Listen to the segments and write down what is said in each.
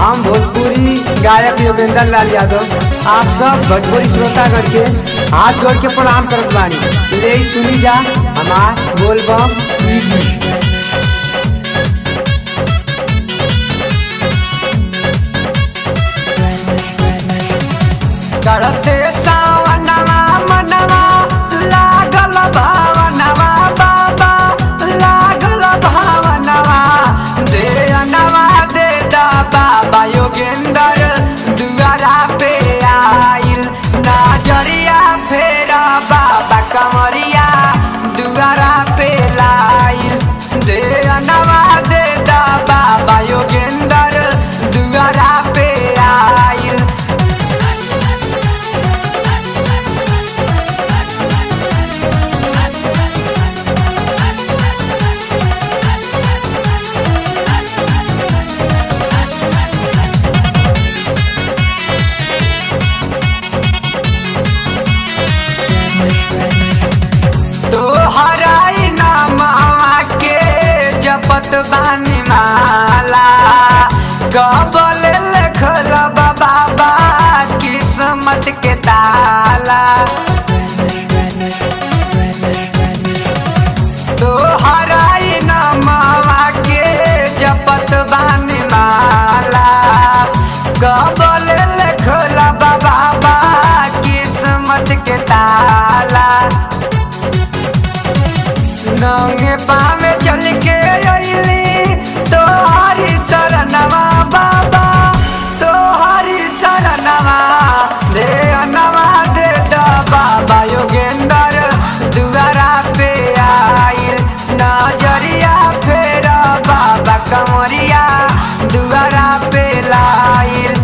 हम भोजपुरी गायक योगेंद्र लाल यादव आप सब भोजपुरी श्रोतागण के हाथ जोड़ के प्रणाम करत बानी ले सुनी जा हमार बोलबम ई गीत चढ़ते सावनवा मनवा लागल भावनवा बाबा लागल भावनवा दे अनवा दे दा बाबा योगेंद्र दुआरा पे आइल नजरिया फेरा बाबा कमरिया दुआरा पे लाइल दे अनवा दे दा बाबा योगेंद्र दुआरा पे आइल तोहराई नामवा के जपत बानी माला कबल लिखल बा बाबा किस्मत के ताला तोहराई नामवा के जपत बानी माला कबल लिखल बा बाबा किस्मत के ताला नंगे पावे चल के अइली तोहारी शरणवा बाबा तोहारी शरणवा दे अनवा दे द बाबा योगेंद्र दुआरा पे आइल नजरिया फेर बाबा कमरिया दुआरा पे लाइल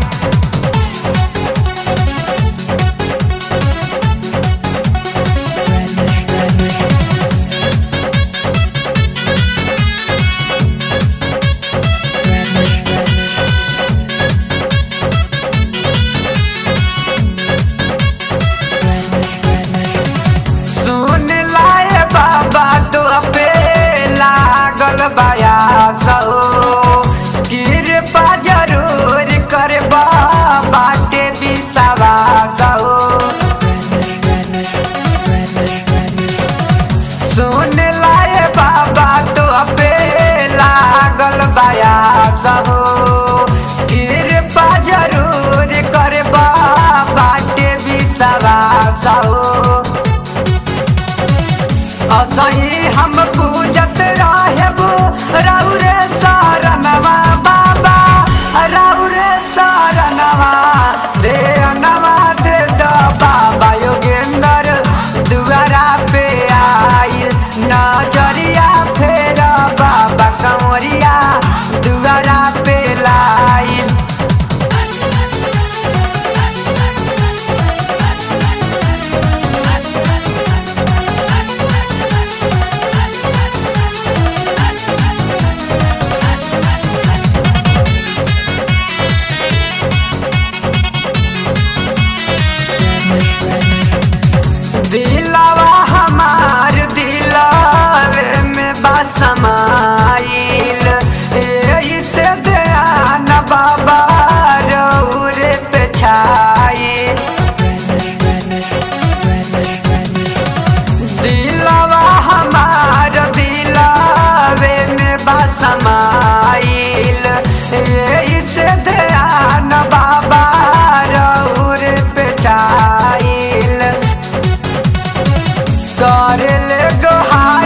सुन लाए बाबा तो पे लागल बया सो कृपा जरूर कर बाटे बिसावा सो सुन लाए बाबा तो पे लागल बया सो कृपा जरूर कर बाटे बिसावा सो असही हम पूजत राहेबो राउरे सारनवा बाबा राउरे सारनवा दे अनवा दे द बाबा योगेंद्र दुआरा पे आइल नजरिया फेर बाबा कंवरिया दुआरा पे लाइल दिलवा हमार दिलवे में बसमाइल यही से ध्यान बाबा रौरे पे छाइल दिलवा हमार दिलवे में बसमाइल यही से ध्यान बाबा रौरे पे छाइल कर ले गोहार